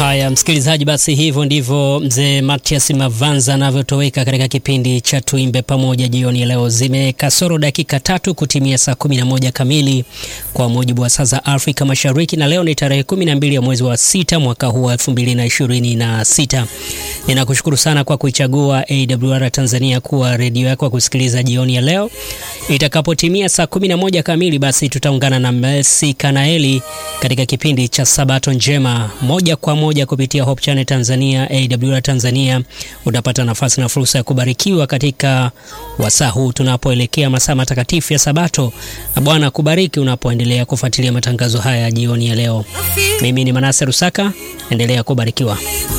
Haya msikilizaji, basi hivyo ndivyo mzee Matias Mavanza anavyotoweka katika kipindi cha Tuimbe Pamoja jioni ya leo. Zimekasoro dakika tatu kutimia saa 11 kamili kwa mujibu wa saa za Afrika Mashariki, na leo ni tarehe 12 ya mwezi wa sita mwaka huu wa 2026. Ninakushukuru sana kwa kuichagua AWR Tanzania kuwa redio yako ya kusikiliza jioni ya leo. Itakapotimia saa 11 kamili, basi tutaungana na Messi Kanaeli katika kipindi cha Sabato Njema moja kwa moja kupitia Hope Channel Tanzania, AWR Tanzania. Utapata nafasi na fursa ya kubarikiwa katika wasaa huu tunapoelekea masaa matakatifu ya Sabato, na Bwana kubariki unapoendelea kufuatilia matangazo haya jioni ya leo. Mimi ni Manase Rusaka, endelea kubarikiwa.